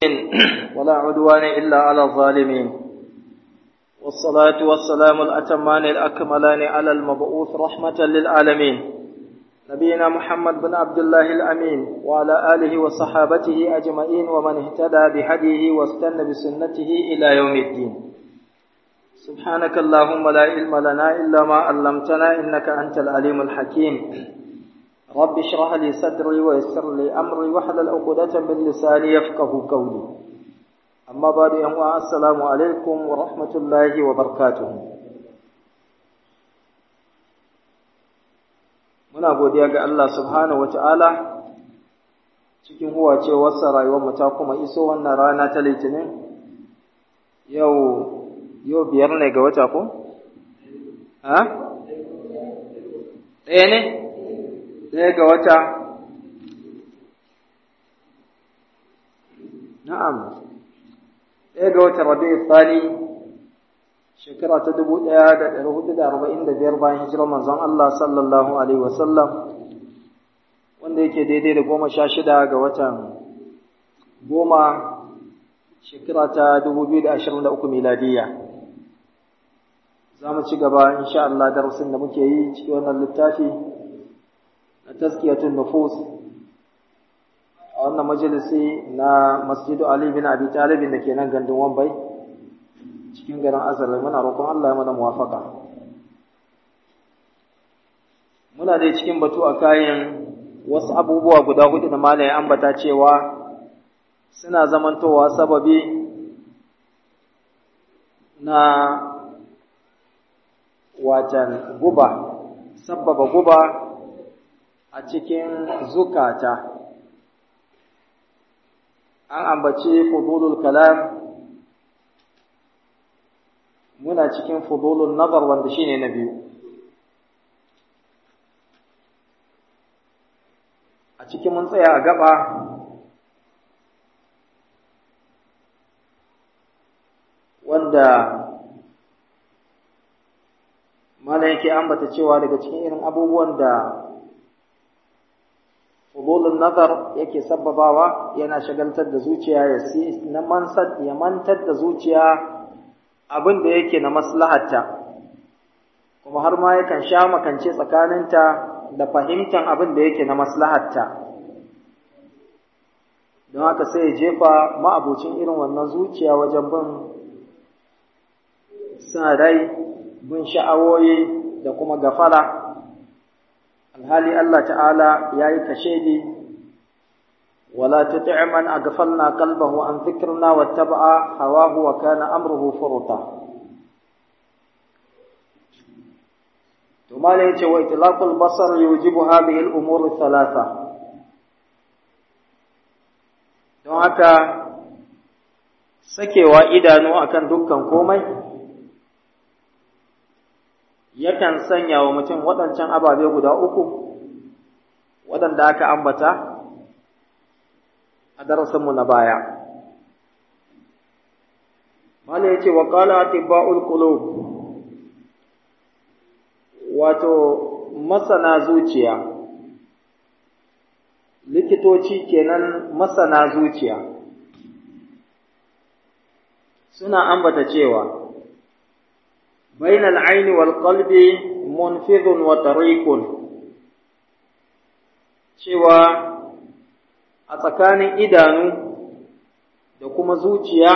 ولا عدوان إلا على الظالمين والصلاة والسلام الأتمان الأكملان على المبعوث رحمة للعالمين نبينا محمد بن عبد الله الأمين وعلى آله وصحابته أجمعين ومن اهتدى بهديه واستنى بسنته إلى يوم الدين سبحانك اللهم لا علم لنا إلا ما علمتنا إنك أنت العليم الحكيم رب اشرح لي صدري ويسر لي أمري واحلل عقدة من لساني يفقه قولي أما بعد يوم السلام عليكم ورحمة الله وبركاته muna godiya ga Allah subhanahu wata'ala cikin huwacewarsa rayuwarmu ta kuma iso wannan rana ta litinin yau yau biyar ne ga wata ko? ha? ɗaya ne? ɗaya ga wata na'am ɗaya ga wata rabi'u tsani shekara ta dubu ɗaya da ɗari hudu da arba'in da biyar bayan hijirar manzon Allah sallallahu alaihi wasallam wanda yake daidai da goma sha shida ga watan goma shekara ta dubu biyu da ashirin da uku miladiyya za mu ci gaba insha Allah darasin da muke yi cikin wannan littafi na tazkiyatun nufus a wannan majalisi na masjidu Ali bin Abi Talib da ke nan gandun Wambai cikin garin Azar muna roƙon Allah ya mana muwafaka muna dai cikin batu a kayan wasu abubuwa guda hudu da malai ambata cewa suna zamantowa sababi na watan guba sabbaba guba a cikin zukata an ambaci fudulul kalam muna cikin fudulul nazar wanda shine na biyu a cikin mun tsaya a gaba wanda mana yake ambata cewa daga cikin irin abubuwan da fudulun nazar yake sababawa yana shagaltar da zuciya ya na mansar ya mantar da zuciya abin da yake na maslahatta kuma har ma yakan sha makance tsakaninta da fahimtar abin da yake na maslahatta don haka sai ya jefa ma'abucin irin wannan zuciya wajen bin sa rai bin sha'awoyi da kuma gafala alhali Allah ta'ala ya yi kashedi wala tuti' man aghfalna qalbahu an dhikrina wattaba'a hawahu wa kana amruhu furuta to malai yace wa itlaqul basar yujibu hadhihi al-umur thalatha don haka sakewa idanu akan dukkan komai yakan sanya wa mutum waɗancan ababe guda uku waɗanda aka ambata a darasinmu na baya. Mala ya ce wa ƙala atibba'ul qulub wato masana zuciya, likitoci kenan masana zuciya suna ambata cewa بين العين والقلب منفذ وطريق cewa a tsakanin idanu da kuma zuciya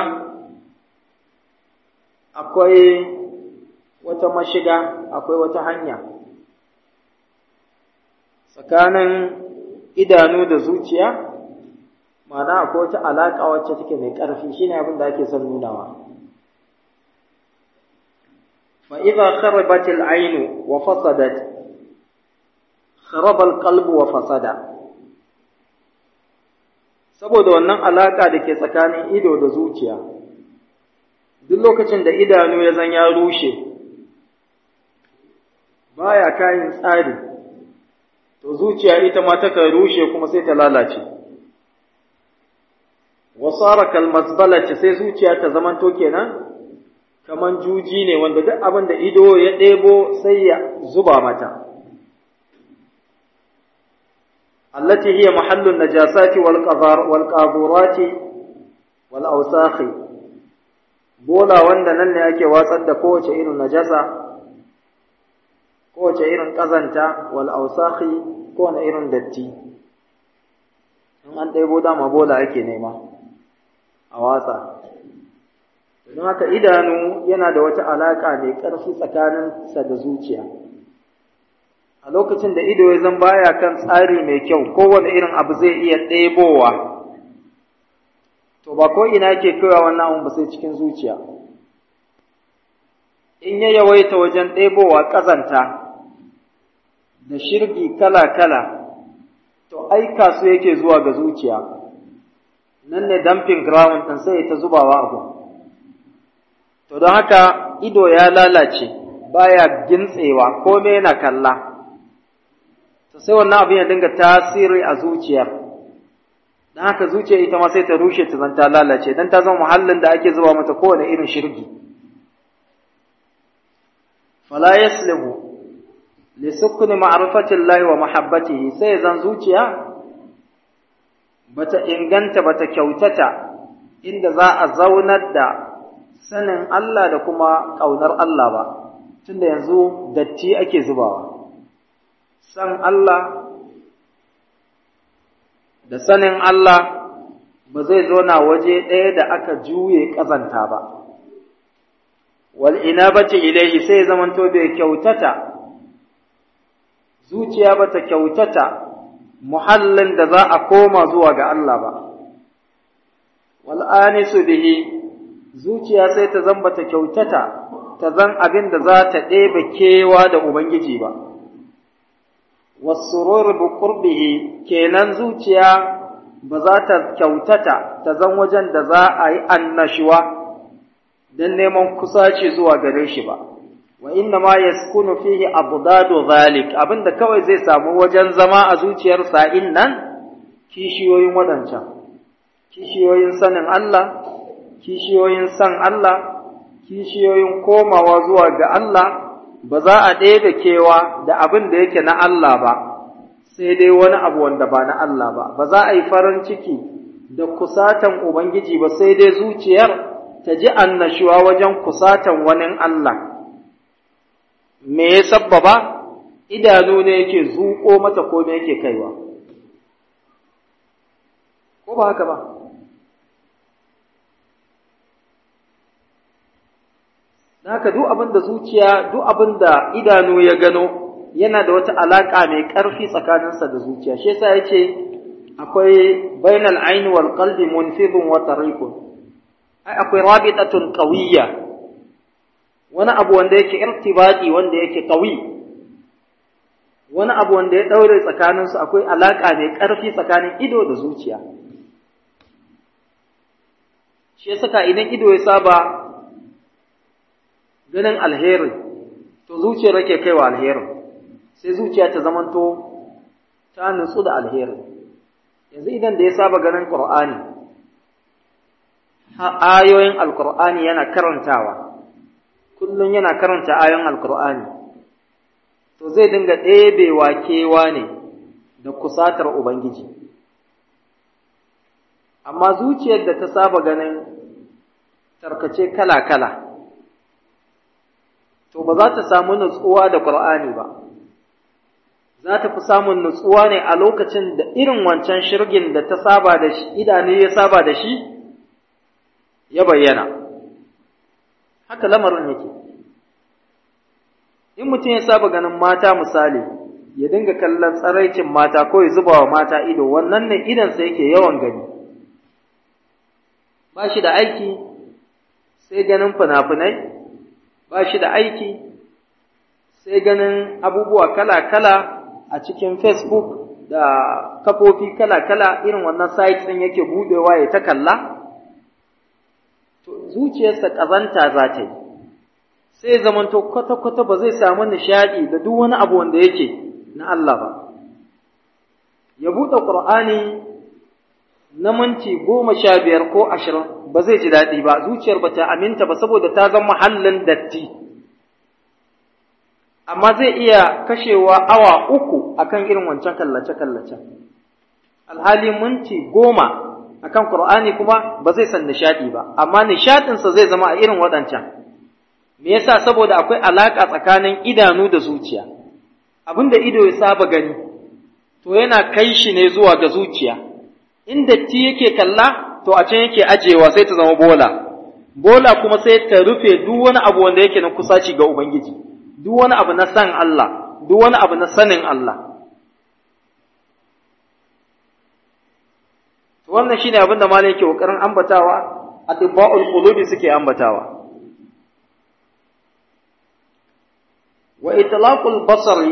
akwai wata mashiga akwai wata hanya tsakanin idanu da zuciya ma'ana akwai wata alaƙa wacce take mai ƙarfi shine abin da ake son nunawa فإذا خربت العين وفسدت خرب القلب وفسد saboda wannan alaka da ke tsakanin ido da zuciya duk lokacin da idanu ya zan ya rushe baya kayan tsari to zuciya ita ma takan rushe kuma sai ta lalace wasara kalmasbalati sai zuciya ta zamanto kenan kaman juji ne wanda duk abin da ido ya ɗebo sai ya zuba mata allati hiya mahallun najasati wal qadar wal qaburati wal awsakhi bola wanda nan ne ake watsar da kowace irin najasa kowace irin ƙazanta wal ausakhi kowane irin datti in an ɗaibo dama bola ake nema a watsa don haka idanu yana da wata alaƙa mai ƙarfi tsakaninsa da zuciya a lokacin da ido ya zan baya kan tsari mai kyau kowane irin abu zai iya ɗebowa to ba ko ina ke kaiwa wannan abun ba sai cikin zuciya in ya yawaita wajen ɗebowa ƙazanta da shirgi kala-kala to aika su yake zuwa ga zuciya nan ne dumping ground ɗin sai ta zubawa abu to don haka ido ya lalace baya gintsewa kome yana kalla to sai wannan abin ya dinga tasiri a zuciyar don haka zuciya ita ma sai ta rushe ta zanta lalace don ta zama muhallin da ake zuba mata kowane irin shirgi fala yaslihu li sukuni ma'rifatillahi wa mahabbatihi sai zan zuciya bata inganta bata kyautata inda za a zaunar da sanin Allah da kuma ƙaunar Allah ba tunda yanzu datti ake zubawa san Allah da sanin Allah ba zai zauna waje ɗaya da aka juye ƙazanta ba wal inabati ilaihi sai zamanto bai kyautata zuciya bata kyautata muhallin da za a koma zuwa ga Allah ba wal anisu bihi zuciya sai ta zan bata kyautata ta zan abin da za ta ɗebe kewa da ubangiji ba wasurur bi qurbihi kenan zuciya ba za ta kyautata ta zan wajen da za a yi annashuwa don neman kusaci zuwa gare shi ba wa inna ma yaskunu fihi abdadu zalik abinda kawai zai samu wajen zama a zuciyar sa'in nan kishiyoyin wadancan kishiyoyin sanin Allah kishiyoyin san Allah kishiyoyin komawa zuwa ga Allah ba za a ɗebe kewa da abin da yake na Allah ba sai dai wani abu wanda ba na Allah ba ba za a yi farin ciki da kusatan Ubangiji ba sai dai zuciyar ta ji annashuwa wajen kusatan wani Allah me ya sabbaba idanu ne yake zuƙo mata ko me yake kaiwa ko ba haka ba haka duk abin da zuciya duk abin da idanu ya gano yana da wata alaƙa mai ƙarfi tsakaninsa da zuciya shi yasa yace akwai bainal aini wal qalbi munfidun wa tariqun ai akwai rabitatun qawiyya wani abu wanda yake irtibati wanda yake qawi wani abu wanda ya daure tsakaninsu akwai alaƙa mai ƙarfi tsakanin ido da zuciya shi yasa idan ido ya saba ganin alheri to zuciyar rake kaiwa alherin sai zuciya ta zamanto ta nutsu da alheri yanzu idan da ya saba ganin qur'ani ayoyin alqur'ani yana karantawa kullum yana karanta ayoyin alqur'ani to zai dinga ɗebewa kewa ne da kusatar ubangiji amma zuciyar da ta saba ganin tarkace kala-kala to ba za ta samu nutsuwa da Qur'ani ba za ta fi samun nutsuwa ne a lokacin da irin wancan shirgin da ta saba da shi idanu ya saba da shi ya bayyana haka lamarin yake in mutum ya saba ganin mata misali ya dinga kallon tsaraicin mata ko ya zuba wa mata ido wannan ne idansa yake yawan gani ba shi da aiki sai ganin fina-finai ba shi da aiki sai ganin abubuwa kala-kala a cikin Facebook da kafofi kala-kala irin wannan site ɗin yake buɗewa ya ta kalla, to zuciyarsa ƙazanta za ta yi, sai zamanto kwata-kwata ba zai samu nishaɗi da duk wani abu wanda yake na Allah ba. Ya buɗe Ƙur'ani na minti goma sha biyar ko ashirin ba zai ji daɗi ba zuciyar ba ta aminta ba saboda ta zama mahallin datti amma zai iya kashewa awa uku akan irin wancan kallace-kallace alhali minti goma akan Qur'ani kuma ba zai san nishadi ba amma nishadinsa zai zama a irin waɗancan me yasa saboda akwai alaka tsakanin idanu da zuciya abinda ido ya saba gani to yana kai shi ne zuwa ga zuciya inda ti yake kalla to a can yake ajewa sai ta zama bola bola kuma sai ta rufe duk wani abu wanda yake na kusaci ga ubangiji duk wani abu na san Allah duk wani abu na sanin Allah to wannan shine abin da malai yake kokarin ambatawa atibba'ul qulubi suke ambatawa wa itlaqul basari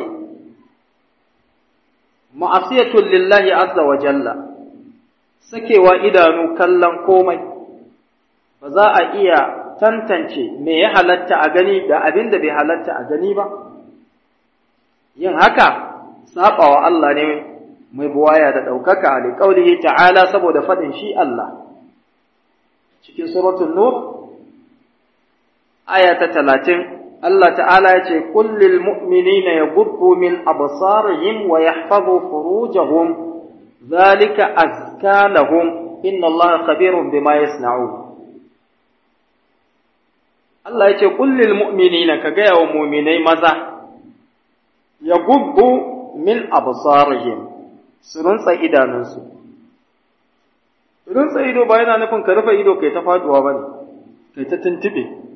ma'asiyatun lillahi azza wa jalla sakewa idanu kallon komai ba za a iya tantance me ya halatta a gani da abin da bai halatta a gani ba yin haka saɓawa Allah ne mai buwaya da ɗaukaka a liƙaulihi ta'ala saboda faɗin shi Allah cikin suratul nur aya ta talatin Allah ta'ala ya ce kullil mu'minina yaghuddu min absarihim wa yahfazu furujahum zalika azka lahum inna Allah khabirun bima yasna'un Allah ya ce kullil mu'minina ka gaya wa mu'minai maza yaghuddu min absarihim su runtsa idanunsu runtsa ido ba yana nufin ka rufe ido kai ta faduwa bane kai ta tuntube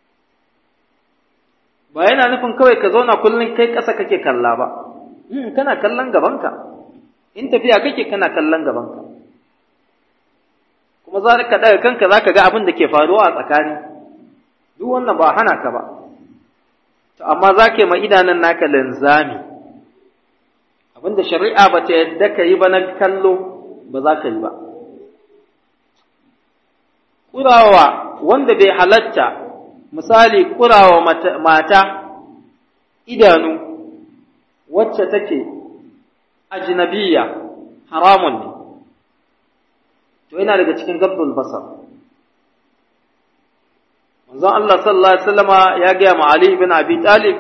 ba yana nufin kawai ka zauna kullum kai ƙasa kake kalla ba kana kallon gabanka in tafiya kake kana kallon gabanka kuma za ka daga kanka za ka ga abin da ke faruwa a tsakani duk wannan ba hana ka ba to amma za ka yi ma idanun naka linzami abin da shari'a ba ta yadda ka yi ba na kallo ba za ka yi ba ƙurawa wanda bai halatta misali kurawa mata idanu wacce take ajnabiya haramun ne to yana daga cikin gabdul basar manzon Allah sallallahu alaihi wasallama ya ga ma Ali ibn Abi Talib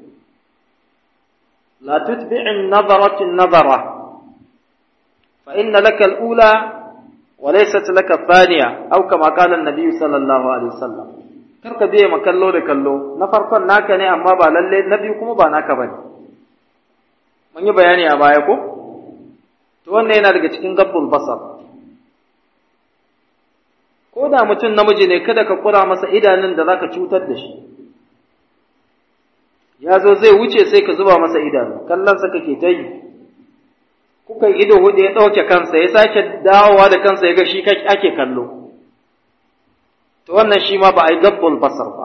la tutbi'in nadarati nadara fa inna laka al-ula wa laysat laka ath-thaniya aw kama qala an-nabi sallallahu alaihi wasallam kar ka biye ma kallo da kallo na farkon naka ne amma ba lalle na biyu kuma ba naka bane mun yi bayani a baya ko to wannan yana daga cikin gabbul basar ko da mutum namiji ne kada ka kura masa idanun da zaka cutar da shi ya zo zai wuce sai ka zuba masa idanu kallonsa kake ta yi kuka ido hudu ya ɗauke kansa ya sake dawowa da kansa ya ga shi ake kallo to wannan shi ma ba a yi gabbul basar ba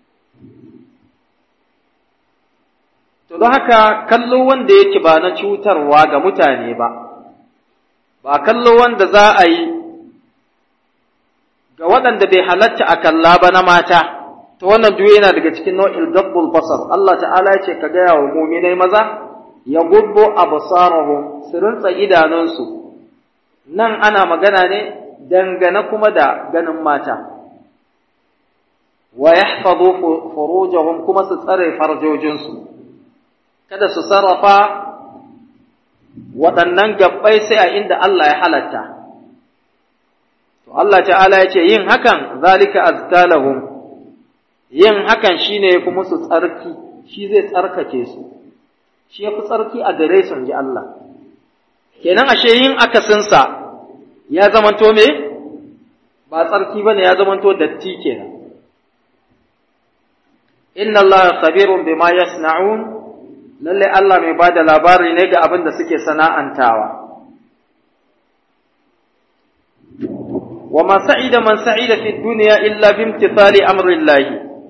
to don haka kallo wanda yake ba na cutarwa ga mutane ba ba kallo wanda za a yi ga waɗanda bai halatta a kalla ba na mata to wannan duk yana daga cikin nau'il gabbul basar Allah ta'ala ya ce ka gaya wa muminai maza ya gubbo absarahum su rinsa idanunsu nan ana magana ne dangane kuma da ganin mata wa yahfazu furujahum kuma su tsare farjojinsu kada su sarrafa waɗannan gabbai sai a inda Allah ya halatta to Allah ta'ala ya ce yin hakan zalika azkalahum yin hakan shine yafi musu tsarki shi zai tsarkake su shi yafi tsarki a gare su ji Allah kenan ashe yin akasinsa ya zamanto me ba tsarki bane ya zamanto datti kenan inna Allah khabirun bima yasna'un lalle Allah mai bada labari ne ga abin da suke sana'antawa wa ma sa'ida man sa'ida fi dunya illa bi imtithali amri Allah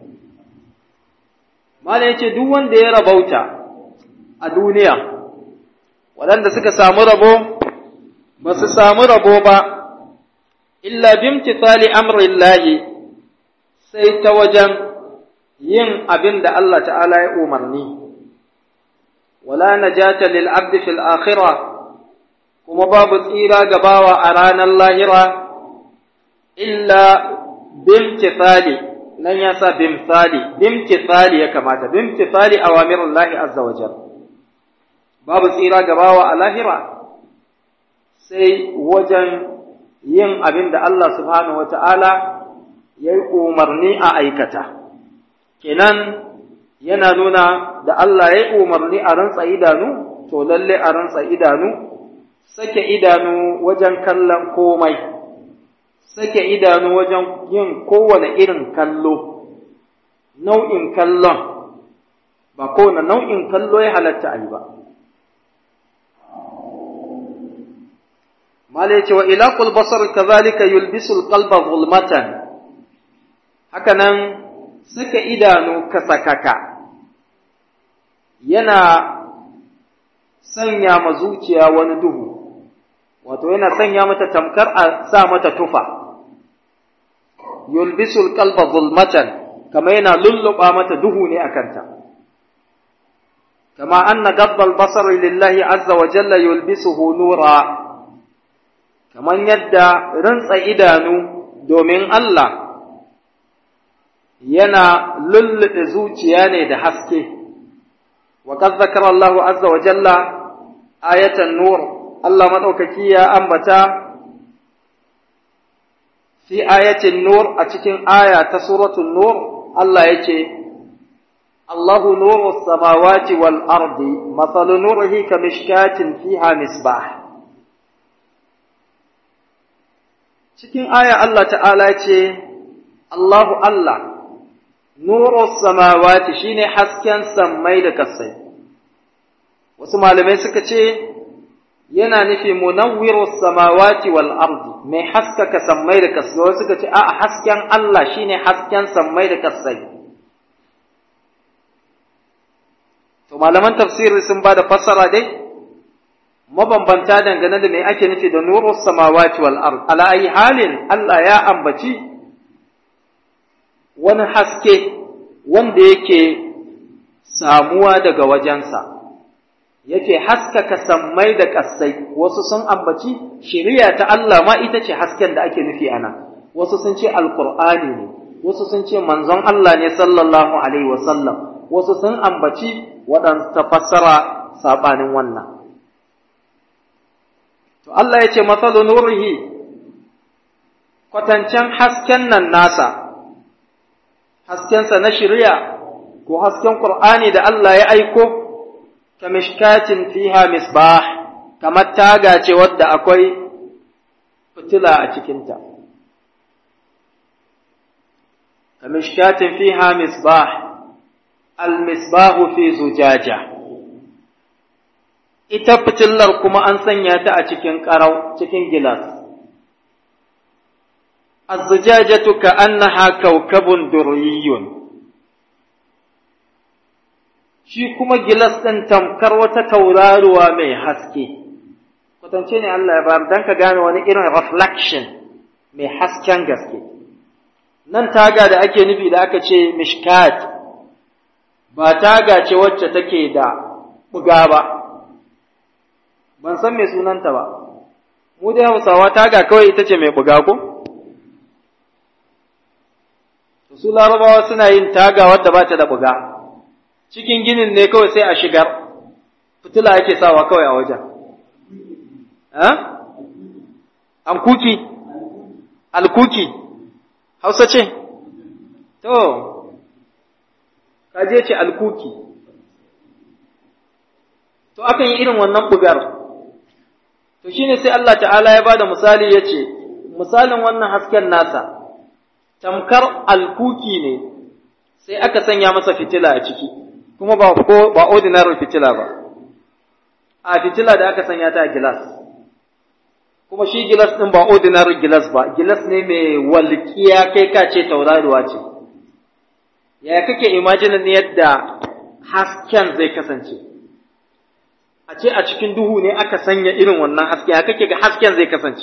mala yace duk wanda ya rabauta a duniya waɗanda suka samu rabo ba su samu rabo ba illa bi imtithali amri Allah sai ta wajen yin abin da Allah ta'ala ya umarni wala najata lil abdi fil akhirah kuma babu tsira ga bawa a ranar lahira illa bimtithali nan ya sa bimthali bimtithali ya kamata bimtithali awamirullahi azza wa jalla babu tsira ga bawa a lahira sai wajen yin abin da Allah subhanahu wata'ala ya yi umarni a aikata kenan yana nuna da Allah ya yi umarni a rantsa idanu to lalle a rantsa idanu sake idanu wajen kallon komai sake idanu wajen yin kowane irin kallo nau'in kallon ba kowane nau'in kallo ya halatta a yi ba mala ya ce wa ilaqul basar kazalika yulbisul qalba zulmatan haka nan saka idanu kasakaka yana sanya ma zuciya wani duhu wato yana sanya mata tamkar a sa mata tufa yulbisul qalba zulmatan kama yana lulluɓa mata duhu ne a kanta kama anna gabbal basar lillahi azza wa jalla yulbisuhu nura kaman yadda rantsa idanu domin Allah yana lulluɓe zuciya ne da haske wa qad zakara Allah azza wa jalla ayatan nur Allah madaukaki ya ambata fi ayatin nur a cikin aya ta suratul nur Allah yace Allahu nuru samawati wal ardi mathalu nurihi kamishkatin fiha misbah cikin aya Allah ta'ala ce Allahu Allah nuru samawati shine hasken sammai da kasai wasu malamai suka ce yana nufi munawwiru samawati wal ardi mai haskaka sammai da kasai wasu suka ce a hasken Allah shine hasken sammai da kasai to malaman tafsiri sun ba da fassara dai mabambanta dangane da me ake nufi da nuru samawati wal ard ala ayi halin Allah ya ambaci wani haske wanda yake samuwa daga wajensa yake haskaka sammai da ƙasai wasu sun ambaci shiriya ta Allah ma ita ce hasken da ake nufi ana wasu sun ce alqur'ani ne wasu sun ce manzon Allah ne sallallahu alaihi wasallam wasu sun ambaci waɗansu fassara saɓanin wannan to Allah ya ce matsalu nurihi kwatancen hasken nan nasa haskensa na shirya ko hasken Qur'ani da Allah ya aiko kamishkatin fiha misbah kamar taga ce wadda akwai fitila a cikinta kamishkatin fiha misbah al-misbahu fi zujaja ita fitilar kuma an sanya ta a cikin ƙarau cikin gilas az-zujajatu ka'annaha kawkabun durriyun shi kuma gilas ɗin tamkar wata tauraruwa mai haske kwatance ne Allah ya bayar don ka gane wani irin reflection mai hasken gaske nan taga da ake nufi da aka ce mishkat ba taga ce wacce take da buga ba ban san mai sunanta ba mu da hausawa taga kawai ita ce mai buga ko su larabawa suna yin taga wadda ba ta da buga cikin ginin ne kawai sai a shigar fitila ake sawa kawai a wajen an kuki alkuki hausa ce to kaje ce alkuki to akan yi irin wannan bugar to shine sai Allah ta'ala ya bada misali ya ce misalin wannan hasken nasa tamkar alkuki ne sai aka sanya masa fitila a ciki kuma ba ko ba ordinary fitila ba a fitila da aka sanya ta a gilas kuma shi gilas din ba ordinary gilas ba gilas ne mai walƙiya kai ka ce tauraruwa ce yaya kake imagine yadda hasken zai kasance a ce a cikin duhu ne aka sanya irin wannan haske ya kake ga hasken zai kasance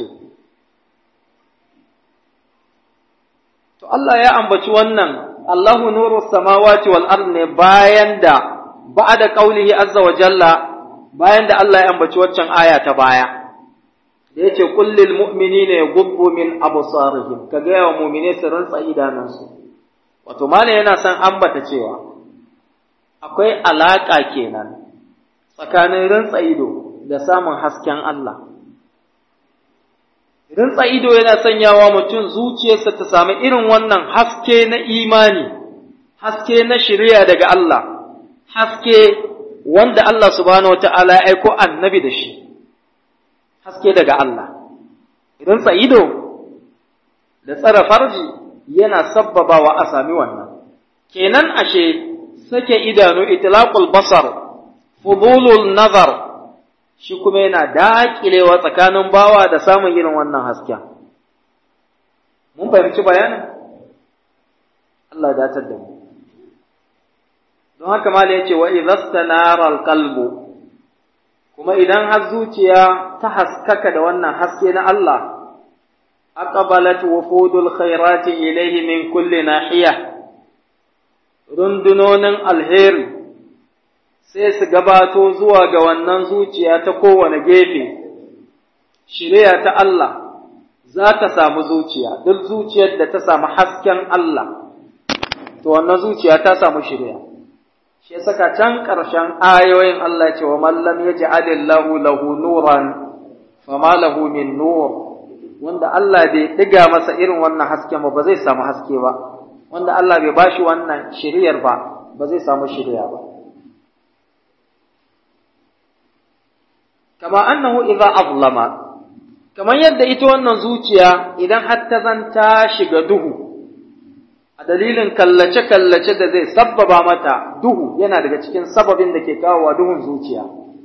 to Allah ya ambaci wannan Allahu nuru samawati wal ard ne bayan da ba'da qaulihi azza wa jalla bayan da Allah ya ambaci waccan aya ta baya da yace qul lil mu'minina yaghuddu min absarihim kaga yawa mu'mine su rantsa idanunsu wato mala yana son ambata cewa akwai alaka kenan tsakanin rantsa ido da samun hasken Allah Rinsa ido yana sanyawa mutum zuciyarsa ta sami irin wannan haske na imani, haske na shirya daga Allah, haske wanda Allah subhanahu wa ta'ala ya aiko annabi da shi, haske daga Allah. Rinsa ido da tsara farji yana sabbabawa a sami wannan. Kenan ashe sake idanu itlaqul basar, fudulul nazar, shi kuma yana daƙilewa tsakanin bawa da samun irin wannan hasken. Mun fahimci bayanin? Allah ya datar da mu. Don haka ma ya ce wa idhastanara qalbu kuma idan har zuciya ta haskaka da wannan haske na Allah aqbalat wufudul khairati ilayhi min kulli nahiya rundunonin alheri sai su gabato zuwa ga wannan zuciya ta kowane gefe, shirya ta Allah za ta samu zuciya, duk zuciyar da ta samu hasken Allah, to wannan zuciya ta samu shirya. Shi ya saka can ƙarshen ayoyin Allah ce wa mallam ya ji alillahu lahu nuran, fama lahu min nur, wanda Allah bai ɗiga masa irin wannan hasken ba, ba zai samu haske ba, wanda Allah bai bashi wannan shiryar ba, ba zai samu shirya ba. kama annahu idza azlama kamar yadda ita wannan zuciya idan har ta zanta shiga duhu a dalilin kallace kallace da zai sabbaba mata duhu yana daga cikin sababin da ke kawowa duhun zuciya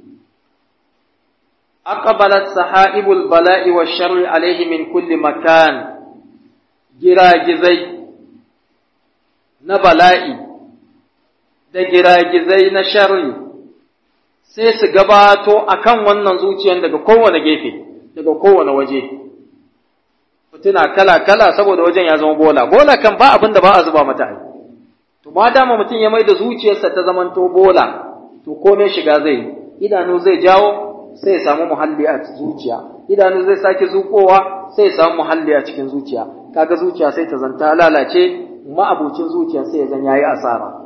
aqbalat sahaibul bala'i wa sharri alaihi min kulli makan giragizai na bala'i da giragizai na sharri sai su gabato a kan wannan zuciyar daga kowane gefe, daga kowane waje. Mutuna kala-kala saboda wajen ya zama bola, bola kan ba abin da ba a zuba mata ai. To, ma dama mutum ya mai da zuciyarsa ta zamanto bola, to kome shiga zai yi, idanu zai jawo sai ya samu muhalli a zuciya, idanu zai sake zuƙowa sai ya samu muhalli a cikin zuciya, kaga zuciya sai ta zanta lalace, ma'abucin zuciya sai ya zan yayi asara.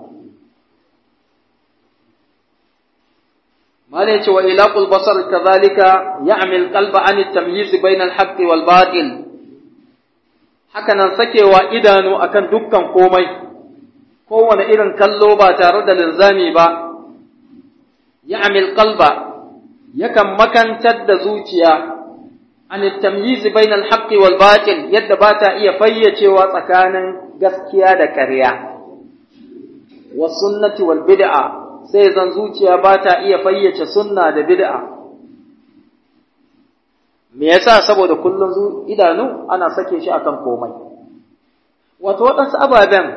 ما ليش وإلاق البصر كذلك يعمي القلب عن التمييز بين الحق والباطل hakanan sakewa idanu akan dukkan komai kowane irin kallo ba tare da linzami ba ya'mil qalba yakan makantar da zuciya an tamyiz bainal haqqi wal batil yadda ba ta iya fayyacewa tsakanin gaskiya da ƙarya was sunnati wal bid'a sai zan zuciya ba ta iya fayyace sunna da bid'a me yasa saboda kullum idanu ana sake shi akan komai wato waɗansu ababen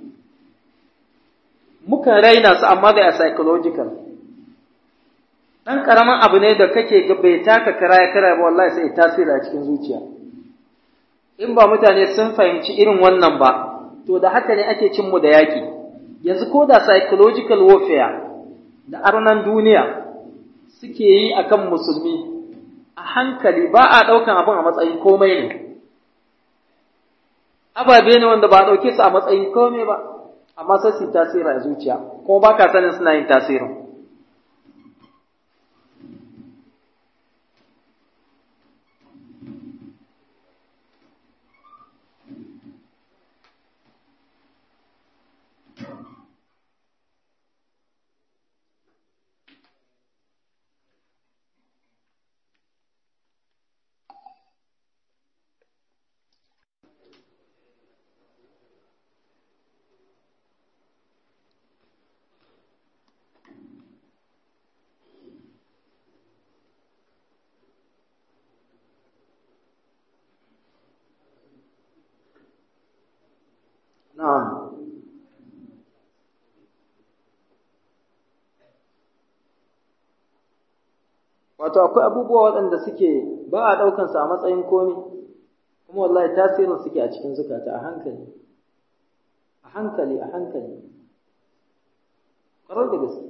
muka raina su amma da a psychological ɗan ƙaramin abu ne da kake ga bai taka kara ya kara ba wallahi sai tasiri a cikin zuciya in ba mutane sun fahimci irin wannan ba to da haka ne ake cin mu da yaƙi yanzu ko da psychological warfare da arnan duniya suke yi akan musulmi a hankali ba a ɗaukan abin a matsayin komai ne ababe ne wanda ba a ɗauke su a matsayin komai ba amma sai su tasiri a zuciya kuma ba ka sanin suna yin tasirin Na'am. Wato akwai abubuwa waɗanda suke ba a ɗaukansu a matsayin komi, kuma wallahi tasirin suke a cikin zukata a hankali, a hankali, a hankali. Ƙwarar da gaske.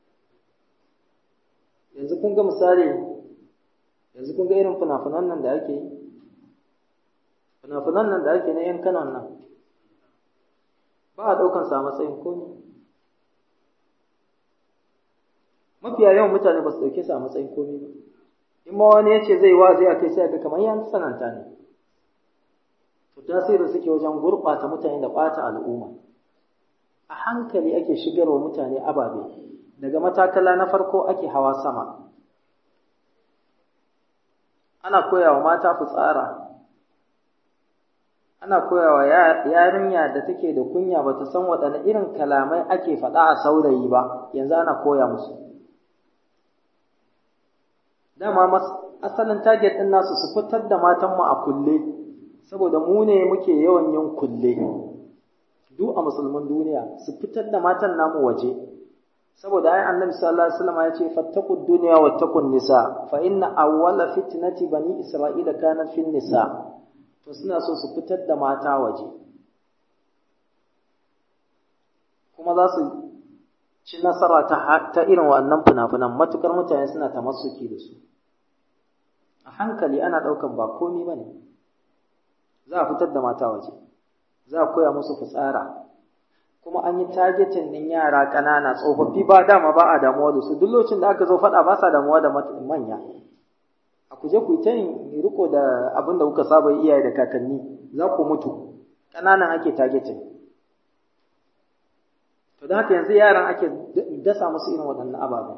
Yanzu kun ga misali, yanzu kun ga irin fina-finan nan da ake yi, fina-finan nan da ake na ‘yan kanan nan. ba a ɗaukansa a matsayin komi mafiya yawan mutane ba su ɗauke su a matsayin komi ba in ma wani ya ce zai wazi a kai sai ga kamar yan tsananta ne to tasirin suke wajen gurɓata mutane da ɓata al'umma a hankali ake shigarwa mutane ababe daga matakala na farko ake hawa sama ana koyawa mata fitsara ana koyawa yarinya da take da kunya bata san waɗanne irin kalamai ake faɗa a saurayi ba yanzu ana koya musu dama asalin target ɗin nasu su fitar da matanmu a kulle saboda mu ne muke yawan yin kulle duk a musulman duniya su fitar da matan namu waje saboda ai annabi sallallahu alaihi wasallam ya ce fattaqud dunya wattaqun nisa fa inna awwala fitnati bani isra'ila kanat fin nisa to suna so su fitar da mata waje kuma za su ci nasara ta ta irin wannan funafunan matukar mutane suna tamassuki da su a hankali ana daukan ba komi bane za a fitar da mata waje za a koya musu fitsara kuma an yi targetin ɗin yara ƙanana tsofaffi ba dama ba a damuwa da su duk lokacin da aka zo faɗa ba sa damuwa da manya a kuje ku ta yin riko da abin da kuka saba iyaye da kakanni za ku mutu ƙananan ake targetin to da haka yanzu yaran ake dasa musu irin waɗannan ababen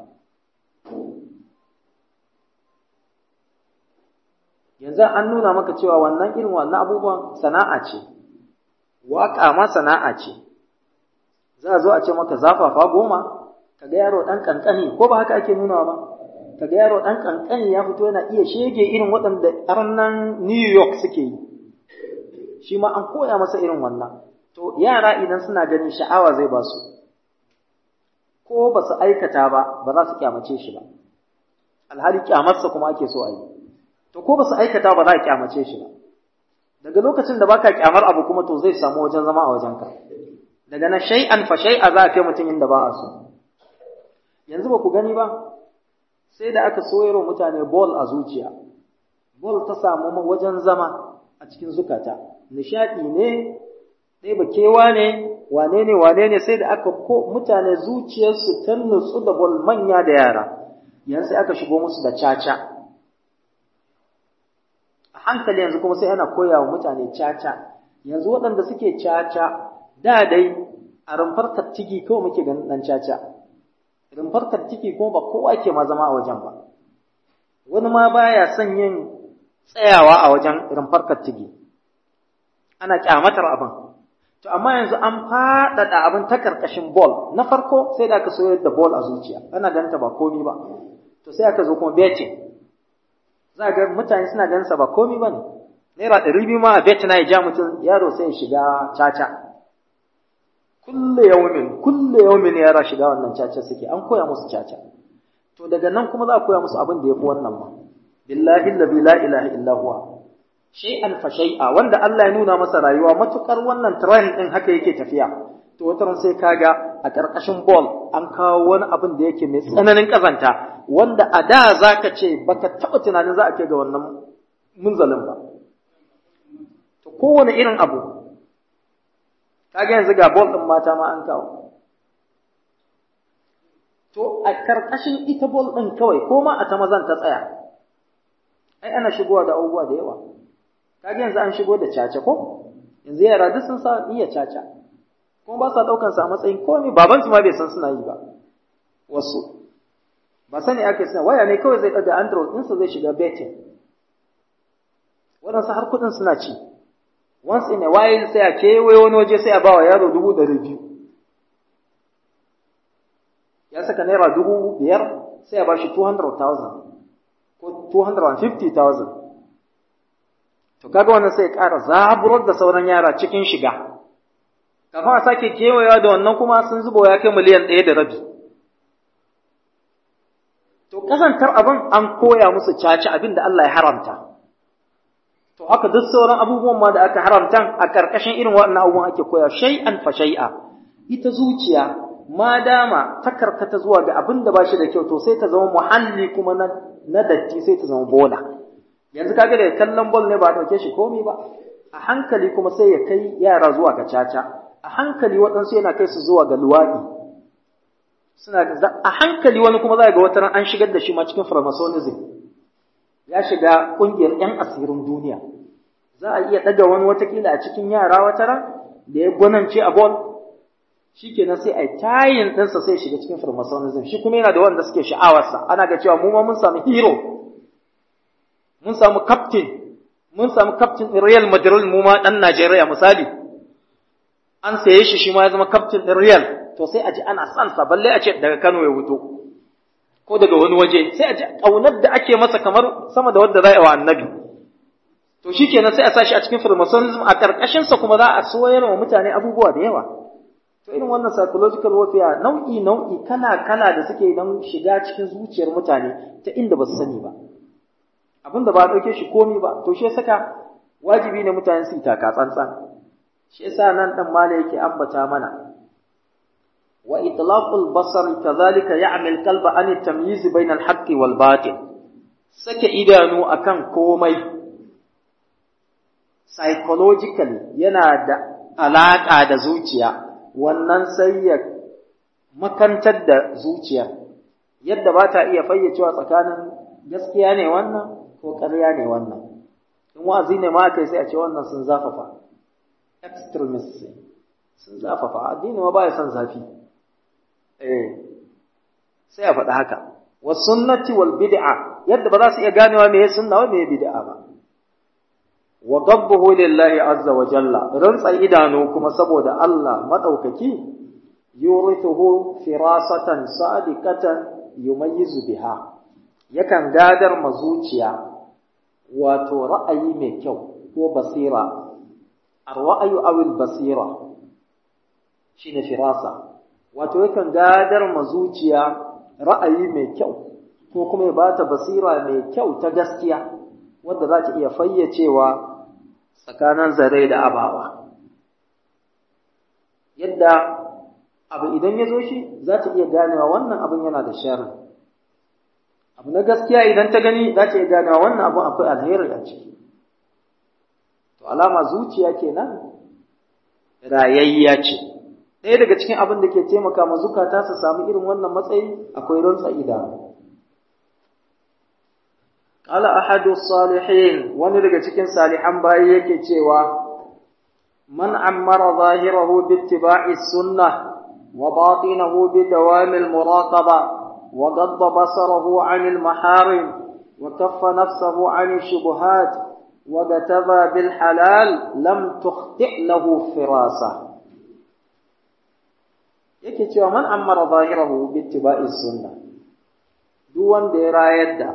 yanzu an nuna maka cewa wannan irin wannan abubuwan sana'a ce waƙa ma sana'a ce za a zo a ce maka zafafa goma kaga yaro ɗan ƙanƙani ko ba haka ake nuna ba kaga yaro ɗan ƙanƙani ya fito yana iya shege irin waɗanda arnan New York suke yi shi ma an koya masa irin wannan to yara idan suna ganin sha'awa zai ba su ko ba su aikata ba ba za su kyamace shi ba alhali kyamarsa kuma ake so a yi to ko ba su aikata ba za a kyamace shi ba daga lokacin da baka kyamar abu kuma to zai samu wajen zama a wajenka daga na shay'an fa shay'a za a kai mutum inda ba a so yanzu ba ku gani ba sai da aka soyarwa mutane bol a zuciya bol ta samu wajen zama a cikin zukata nishadi ne ɗaya ba kewa ne wane ne wane ne sai da aka ko mutane zuciyarsu ta nutsu da bol manya da yara yanzu sai aka shigo musu da caca a hankali yanzu kuma sai ana koya wa mutane caca yanzu waɗanda suke caca da dai a rumfar kattigi kawai muke ganin ɗan caca rumfar kattigi kuma ba kowa ke ma zama a wajen ba wani ma baya son yin tsayawa a wajen rumfar kattigi ana kyamatar abin to amma yanzu an faɗaɗa abin ta karkashin ball na farko sai da aka soyar da ball a zuciya ana ganta ba komi ba to sai aka zo kuma betting za ga mutane suna ganin sa ba komi ba ne naira ɗari biyu ma a bet na ya ja mutum yaro sai ya shiga caca kulle yaumin kulle yaumin yara shiga wannan caca suke an koya musu caca to daga nan kuma za a koya musu abin da yafi wannan ma billahi allazi la ilaha illa huwa shay'an fa shay'a wanda Allah ya nuna masa rayuwa matukar wannan trend din haka yake tafiya to wata ran sai kaga a karkashin ball an kawo wani abin da yake mai tsananin kazanta wanda a da zaka ce baka taba tunanin za a kai ga wannan munzalin ba to kowane irin abu kaga yanzu ga bol ɗin mata ma an kawo to a karkashin ita bol ɗin kawai ko ma a ta mazan ta tsaya ai ana shigowa da abubuwa da yawa kaga yanzu an shigo da caca ko yanzu yara duk sun sa iya caca kuma ba sa ɗaukan sa a matsayin komai baban su ma bai san suna yi ba wasu ba sani ake suna waya ne kawai zai ɗaga android ɗinsa zai shiga betting waɗansu har kuɗin suna ci once in a while sai a kewaye wani waje sai a ba wa yaro dubu ɗari biyu ya saka naira dubu biyar sai a ba shi 200,000 ko 250,000 to kaga wannan sai ya ƙara zaburar da sauran yara cikin shiga kafin a sake kewayewa da wannan kuma sun zuba ya kai miliyan ɗaya da rabi to kasantar abin an koya musu caci abin da Allah ya haramta To haka duk sauran abubuwan ma da aka haramta a ƙarƙashin irin waɗannan abubuwan ake koya shay'an fa shay'a ita zuciya ma dama ta karkata zuwa ga abin da ba shi da kyau to sai ta zama muhalli kuma na, na datti sai ta zama bola yanzu kaga da kallon bol ne ba a ɗauke shi komai ba a hankali kuma sai ya kai yara zuwa ga caca a hankali waɗansu yana kai su zuwa ga luwaɗi suna a hankali wani kuma za ga wata ran an shigar da shi ma cikin pharmaconism ya shiga ƙungiyar 'yan asirin duniya za a iya ɗaga wani watakila a cikin yara wata ran da ya gwanance a bol shi kenan sai a yi tayin ɗinsa sai shiga cikin firmasonism shi kuma yana da wanda suke sha'awarsa ana ga cewa mu ma mun samu hero mun samu captain mun samu captain ɗin real madrid mu ma ɗan najeriya misali an saye shi shi ma ya zama captain ɗin real to sai a ji ana son sa balle a ce daga kano ya wuto ko daga wani waje sai a ji ƙaunar da ake masa kamar sama da wadda za a yi wa annabi to shi kenan sai a sa shi a cikin firmasonism a ƙarƙashinsa kuma za a soyar wa mutane abubuwa da yawa to irin wannan psychological warfare nau'i nau'i kala kala da suke don shiga cikin zuciyar mutane ta inda ba su sani ba abin da ba a ɗauke shi komi ba to shi saka wajibi ne mutane su yi taka tsantsan shi yasa nan dan mala yake ambata mana wa itlaqul basar kadhalika ya'mal qalba an at-tamyiz bayna al-haqq wal batil sake idanu akan komai psychologically yana da alaka da zuciya wannan sai ya makantar da zuciya yadda ba ta iya fayyacewa tsakanin gaskiya ne wannan ko ƙarya ne wannan in wa'azi ne ma kai sai a ce wannan sun zafafa extremist sun zafafa addini ma baya son zafi eh sai a faɗi haka wa sunnati wal bid'a yadda ba za su iya ganewa me sunna wa me bid'a ba wa gabbuhu lillahi azza wa jalla rantsa idanu kuma saboda Allah madaukaki yurithuhu firasatan sadiqatan yumayyizu biha yakan gadar mazuciya wato ra'ayi mai kyau ko basira ar-ra'ayu aw al-basira shine firasa wato yakan gadar mazuciya ra'ayi mai kyau ko kuma ya bata basira mai kyau ta gaskiya wadda za ta iya fayyacewa tsakanin zare da abawa yadda abu idan ya zo shi za ta iya ganewa wannan abin yana da sharri abu na gaskiya idan ta gani za ta iya ganewa wannan abin akwai alheri a ciki to alama zuciya kenan rayayya ce ɗaya daga cikin abin da ke taimaka ma zukata su samu irin wannan matsayi akwai rantsa idanu qala ahadu salihin wani daga cikin salihan bayi yake cewa man ammara zahirahu bi ittiba'i sunnah wa batinahu bi dawam al muraqaba wa gadda basarahu 'an al maharim wa kaffa nafsahu 'an al shubuhat wa gataba bil halal lam tukhti' lahu firasa yake cewa man ammara zahirahu bi ittiba'i sunnah duk wanda ya rayar da